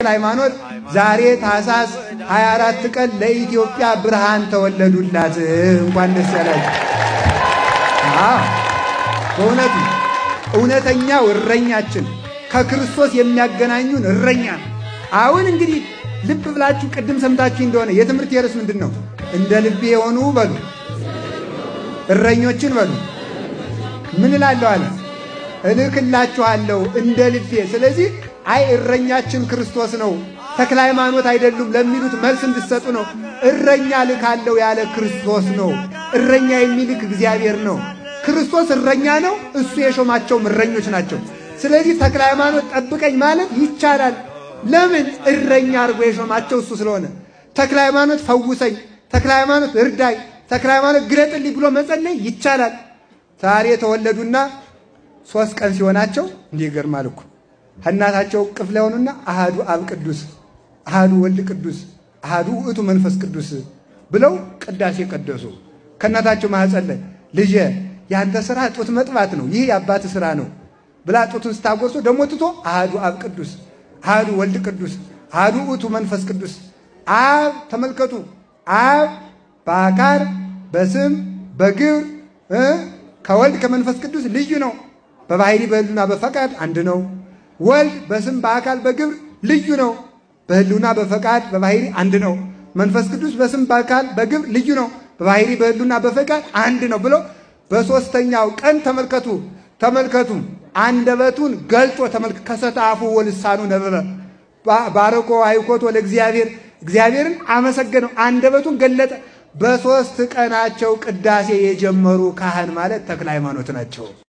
ሃይማኖት ዛሬ ታኅሳስ 24 ቀን ለኢትዮጵያ ብርሃን ተወለዱላት። እንኳን ደስ ያላችሁ። በእውነቱ እውነተኛው እረኛችን ከክርስቶስ የሚያገናኙን እረኛ ነው። አሁን እንግዲህ ልብ ብላችሁ ቅድም ሰምታችሁ እንደሆነ የትምህርት ርዕስ ምንድን ነው? እንደ ልቤ የሆኑ በሉ እረኞችን በሉ ምን እላለሁ አለ እልክላችኋለሁ እንደ ልቤ። ስለዚህ አይ እረኛችን ክርስቶስ ነው ተክለ ሃይማኖት አይደሉም ለሚሉት መልስ እንድሰጡ ነው። እረኛ ልካለሁ ያለ ክርስቶስ ነው። እረኛ የሚልክ እግዚአብሔር ነው። ክርስቶስ እረኛ ነው። እሱ የሾማቸውም እረኞች ናቸው። ስለዚህ ተክለ ሃይማኖት ጠብቀኝ ማለት ይቻላል። ለምን? እረኛ አድርጎ የሾማቸው እሱ ስለሆነ። ተክለ ሃይማኖት ፈውሰኝ፣ ተክለ ሃይማኖት እርዳኝ፣ ተክለ ሃይማኖት ግለጥልኝ ብሎ መጸለይ ይቻላል። ዛሬ ተወለዱና ሶስት ቀን ሲሆናቸው እንዲህ ይገርማል እኮ ከእናታቸው ቅፍ ላይ ሆኑና አሃዱ አብ ቅዱስ፣ አሃዱ ወልድ ቅዱስ፣ አሃዱ ውእቱ መንፈስ ቅዱስ ብለው ቅዳሴ ቀደሱ። ከእናታቸው ማኅፀን ላይ ልጄ ያንተ ስራ ጡት መጥባት ነው፣ ይህ የአባት ስራ ነው ብላ ጡቱን ስታጎርሶ ደግሞ ትቶ አሃዱ አብ ቅዱስ፣ አሃዱ ወልድ ቅዱስ፣ አሃዱ ውእቱ መንፈስ ቅዱስ። አብ ተመልከቱ፣ አብ በአካል በስም በግብር ከወልድ ከመንፈስ ቅዱስ ልዩ ነው። በባህሪ በህሉና በፈቃድ አንድ ነው። ወልድ በስም በአካል በግብር ልዩ ነው። በህሉና በፈቃድ በባህሪ አንድ ነው። መንፈስ ቅዱስ በስም በአካል በግብር ልዩ ነው። በባህሪ በህሉና በፈቃድ አንድ ነው ብሎ በሦስተኛው ቀን ተመልከቱ ተመልከቱ አንደበቱን ገልጦ ተመልከ ከሰተ አፉ ወልሳኑ ነበበ ባረኮ አይኮቶ ለእግዚአብሔር እግዚአብሔርን አመሰገነው። አንደበቱን ገለጠ። በሦስት ቀናቸው ቅዳሴ የጀመሩ ካህን ማለት ተክለ ሃይማኖት ናቸው።